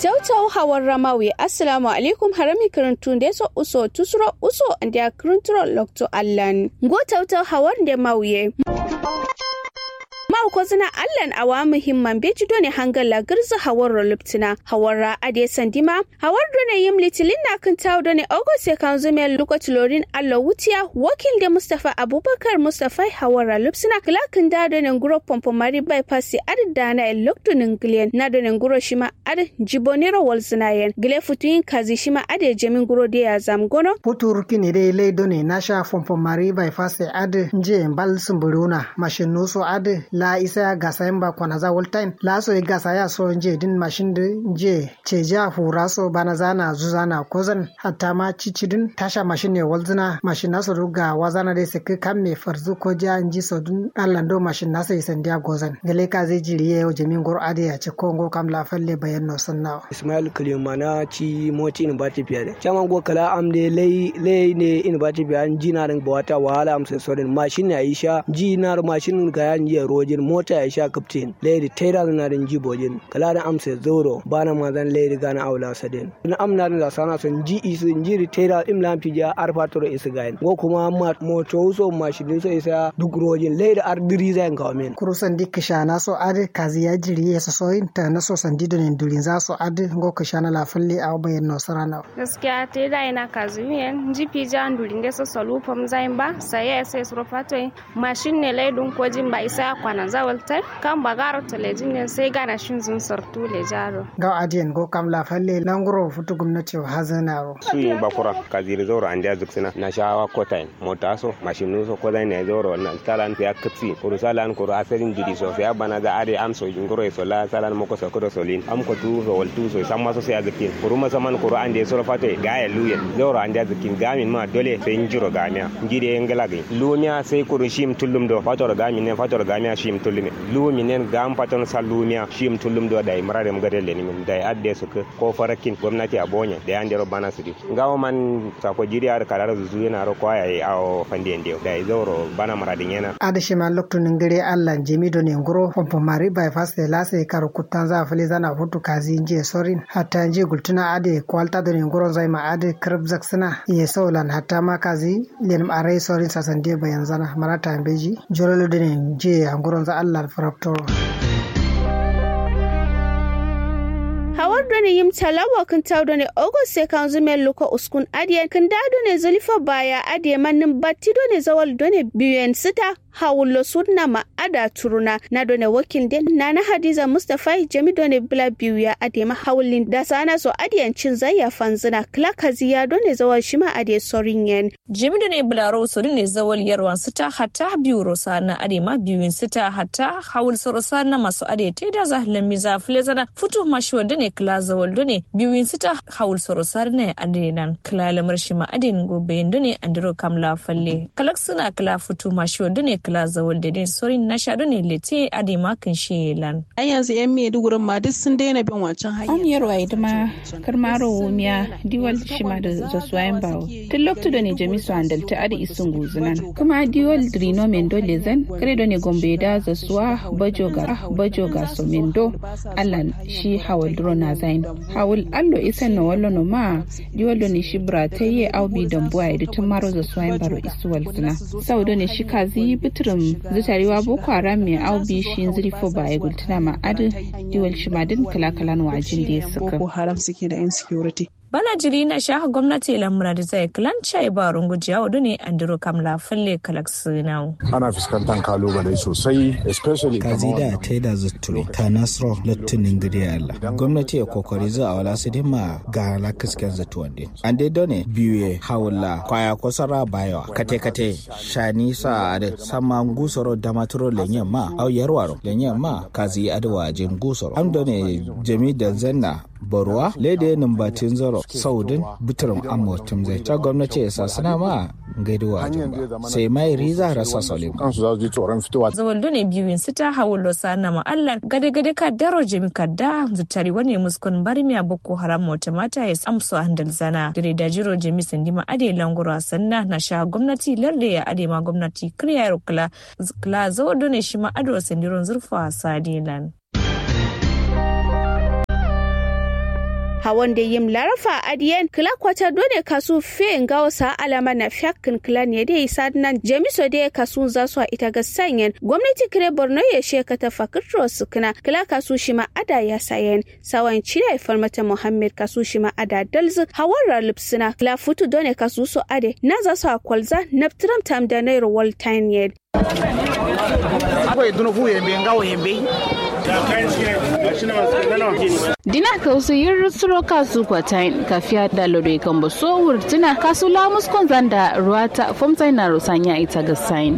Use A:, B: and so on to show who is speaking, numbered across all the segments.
A: Tautau hawar ramawi assalamu alaikum harami kirintun da so uso tusuro uso da kirinturo lokto allan. Go tautau hawar da mauye. ko zina allan awa muhimman beji done hangala girza hawar luptina hawara ade sandima hawar done yim litilin na kan tawo done august kan zume lokaci lorin allo wutiya wakil da mustafa abubakar mustafa hawara lupsina klakin da done guro pompo mari bypass ad dana el loktunin glen na done guro shima ad jibonero walzinayen gile futuyin kazi shima ade jemin guro de ya zamgono
B: putur kini dai lai done na sha pompo mari bypass ad je mbal sumburuna mashin nuso ad la isa gasa yamba kwana za wall time la so gasa ya so nje din mashin de nje ceja hura so bana zana zuzana kozan hatta ma cici din tasha mashin ne walzina mashin naso ruga wazana de se kan me farzu ko ja nji so dun allando mashin nasa isan dia gozan gele ka zai jiri ye jamin gor ade ya ci kongo kam la falle bayan no sanna
C: ismail kalimana ci moti in ba tafiya da chaman go kala am de lay lay ne in ba tafiya ji na rin bawata wahala am sai sorin mashin ne aisha ji na mashin ga yan je rojin mota ya sha kaftin lady taira na rin jibojin kala da amsa zoro bana ma zan lady gana aula sadin na amna da sana son ji isu jiri taira imlam tija arfa toro isu gain go kuma moto so mashin so isa duk rojin lady ardiri zan kawo min
B: kurusan dik shana so ade kazi ya jiri ya so inta na so san dido ne durin za so ade go ka shana la falle a bayan no sarana
D: gaskiya taira ina kazi miyan jipi jan durin da so solu pam zain ba sai ya sai suro fato mashin ne laidun ko jin ba isa kwana zawaltar kan bagaro telejin ne sai gana shin zun sartu le jaro
B: ga adiyan go kam la falle languro futu gumnati hazana ro
E: su yi bakura kaziri zoro an da zuksina na shawa kota mota so mashinu so ko zai ne zoro na talan ya kapsi kuru salan kuru asalin jidi so sai bana za are am so jingoro so la salan moko so kudo solin am ko tu so wal tu so samma so sai zakin kuru ma saman kuru an da so fate ga ya luyen zoro an da zakin gamin ma dole sai njiro gamiya njide ngala gai lumiya sai kuru shim tullum do fator gamin ne fator gamiya shim tullum lu minen gam paton salumiya shim tullum do dai marare mu gadel ni min dai adde su ko farakin gwamnati a bonya da yande ro bana sudi ngawo man sako jiri ar karar zuzu yana ro kwaya yi awo fandi ende dai zoro bana maradin yana
B: ada shi man lokto ngire Allah jemi do ne ngoro pompo mari by fast la sai karo kutan za fali zana hutu kazi nje sorin hatta nje gultuna ade kwalta do ne ngoro zai ma ade krab zaksana ye solan hatta ma kazi len arai sorin sasande bayan zana marata beji jololo do ne je ngoro za Allah farapto
A: hawar done yim talawa kan taw done ogos se kan zume luko uskun adiye kan da done zulifa baya adiye mannin batti done zawal done biyen sita hawullo sunna ma ada turuna na done wakil den nana hadiza mustafa jami done bla biyu ya ade ma hawlin da sana so adiyan cin zayya fanzina klakazi ya done zawal shima ade sorin yen
F: jami done bla ro so ne zawal yarwan sita hatta biyu ro sana ade ma biyun sita hatta hawul so sana masu ade te da zahlan miza flezana futu mashwa done kla zawal done biyun sita hawul so sarne ade nan kla lamar shima ade gobe done andiro kamla falle kalak suna kla futu mashwa done kila zawal da din sorin na shaɗu ne lete a da makin shelan.
G: Ai yanzu yan Maiduguri ma duk sun daina bin wancan hanyar.
H: An yarwa ita ma karmaro wumiya diwal shima da zasuwayen bawo. Tun loktu da ne jami su handalta adi isun guzunan. Kuma diwal drino mendo lezen kare da ne gombe da zasuwa bajoga bajoga so mendo allan shi hawal duro na zain. Hawal allo isan na wallo no ma diwal da ne shi bra ta yi aubi dambuwa ya tun maro zasuwayen baro isuwal suna. Sau da ne shi kazi bitirim zutarewa boko haram mai aubi shi zirifo ba ya gultuna ma adu diwal shi madin kalakalan wajin da ya suka.
G: Boko haram suke da insecurity.
F: bana jiri na shaha gwamnati lamura da zai kilanca ibarun gujiya wadu ne an duro kamla falle kalak sinau.
I: ana fuskantar kalubale sosai especially
J: kazida ta da zutturo ta nasro lattunin gidi Allah gwamnati ya kokari za a wala su ma ga lakasken zatuwan din an dai done biyu hawula kwaya kosara bayawa kate kate shani sa da sama gusoro da maturo lenyen ma au yarwaro lenyen ma kazi adwa jin gusoro am done jami da zanna barwa lede numbatin zaro saudin bitirin amurtum zai ta gwamnati ya sasana ma gaidowa ba sai mai riza rasa salim
I: kansu za su ji tsoron fitowa
F: zawaldo ne biyun su ta hawo losa na ma'allar gade gade ka daro jimi ka da zutari wani muskun barmiya boko haram mota mata ya amsu handal zana dire da jiro jimi sandi ma ade langura sanna na sha gwamnati lalle ya ade ma gwamnati kriya kula kula zawaldo ne shi ma ado sandiron zurfa sadilan
A: hawan da yim larafa adiyen kila kwata dole kasu fe ngawo sa alama na fiyakin kila ne da isa nan jamiso da kasu za su ita ga sanyen gwamnati kire borno ya sheka ta fakirro su kina kila kasu shi ma ada ya sayen sawan cire farmata muhammad kasu shi ma ada dalzu hawar lipsina kila futu dole kasu su ade na za su akwalza na tam da naira waltain yed
K: akwai duna fu yembe ngawo yembe
H: dina kausu yin suro kasu kwatain kafiya da lodoi kan ba so wurtina kasu lamus kon zanda ruwata fomtai na rusanya ita ga sain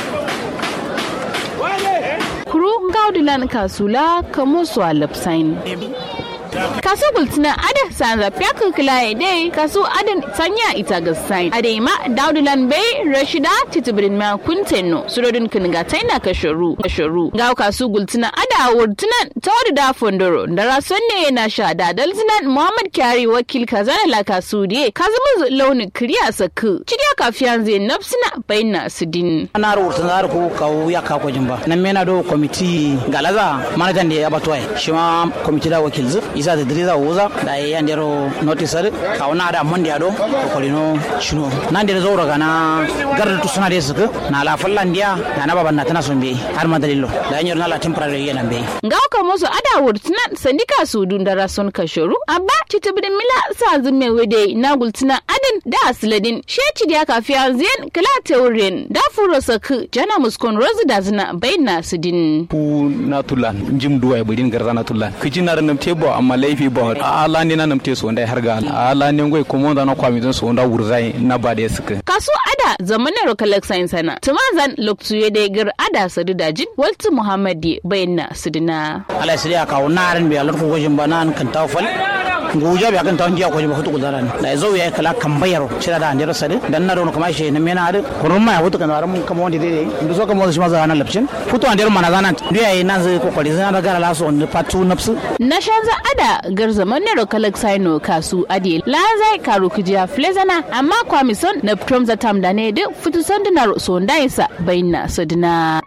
H: kuru gaudilan kasula kamo su a lapsain kasu gultina ada sanza fiyaku kilaye dai kasu ada sanya ita ga sain ada ma daudulan bai rashida titibirin ma kuntenno surodin kiniga taina kasharu kasharu ga kasu gultina ada wurtinan tawadu da fondoro da rason ne na sha da dalzinan muhammad kyari wakil kazana la kasu die kazumu launi kiriya saku cidiya kafiyan zai nafsina bayna sidin
K: ana wurtin zar ko kawo ya ka ko jimba nan mena do komiti galaza manajan da ya batwaye shi ma komiti da wakil zu isa da diriza wuza da ya ndero notice ka wana da mon dia do ko lino shino nan da zo raga na garda tu suna da suka na la fallan dia na na baban na tana son be har ma dalilo da yanyor na la temporary yana be
H: ngauka mozo ada wurtina sandika su dun da rason kashoru abba titibin mila sa zume wede na gultina adin da asladin sheci da kafiya zen kala teuren da furo saku jana muskon rozu da zina bayna sidin
L: ku na tulan jim duwa budin garza na tulan kiji na ranam tebo amma laifi ba ala ne na nam te so ndai har ga ala ne ngoi ko mo da na kwami don so nda wurzai na ba da suka
H: kasu ada zamanin rokalak science sana tumazan loktuye da gir ada sadu dajin waltu muhammadi bayna sidina
K: ala sidi aka naran bi ala ko gojin banan kan tawfal nguja bi akan tawon jiya ko jiba hutu kudaran da zo ya kala kan bayar cira da andira sadi dan na don kuma shi ne mena adu kurun ma hutu kan waran kama wanda dai ndu so kama shi ma za na lapcin futu andira mana zanan ndu yayi nan zai kokari zan da gara laso ne patu nafsu
H: na shanza ada gar zaman ne rokalak saino kasu adi la zai karu kujiya flezana amma kwamison na prom za tam da ne duk futu sandunar so ndaisa bayna sadina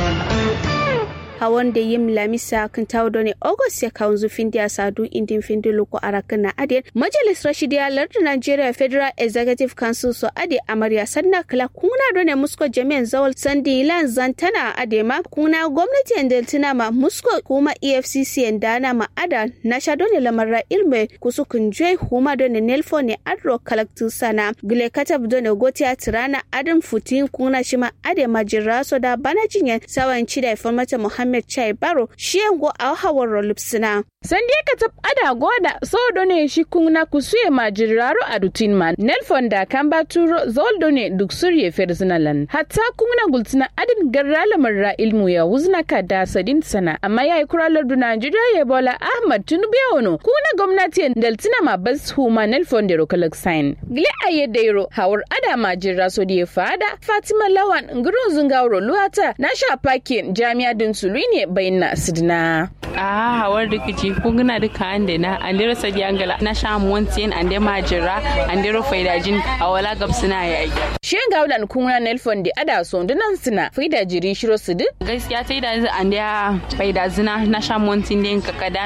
A: hawan da yim lamisa kan tawdo ne august ya kawo zufin da sadu indin findi loko arakan na adin majalis rashidiya lardin nigeria federal executive council so ade amarya sanna kala kuna do ne musko jami'an zawal sandi lan zantana ade ma kuna gwamnati deltina ma musko kuma efcc dana ma ada na sha do ne lamarra ilme kusukun joy huma do ne nelfo ne adro kalaktu sana gile katab do ne gotiya tirana adin futin kuna shima ade majiraso da bana jinyen sawan cida informata muhammad Ahmed Chai Baro shi yango a hawar lupsina.
H: Sandiya ka tab ada goda so done shi kuna kusuye majiraro a dutin man. Nelfon da kan baturo zol done duk surye ferzinalan. Hatta kuna gultina adin garrala marra ilmu ya wuzna ka da sadin sana. Amma ya yi kuralar du Najeriya ya bola Ahmad Tinubu ya wano. Kuna gwamnati daltina ma bas huma Nelfon da rokalak sign. Gile a yadda yaro hawar ada majira so da ya fada Fatima Lawan ngurun zungawro luwata na sha pakin jami'a din sulu ne bayyana sidina.
M: a hawar rikici kun gina duka ande na ande rasa di angala na sha montin ande majira ande ro faidajin awala gabsina yayi
H: shi gaudan kunna nelfon di ada so dunan sina faida jiri shiro sidu
M: gaskiya tai da ande faida zina na sha montin din kakada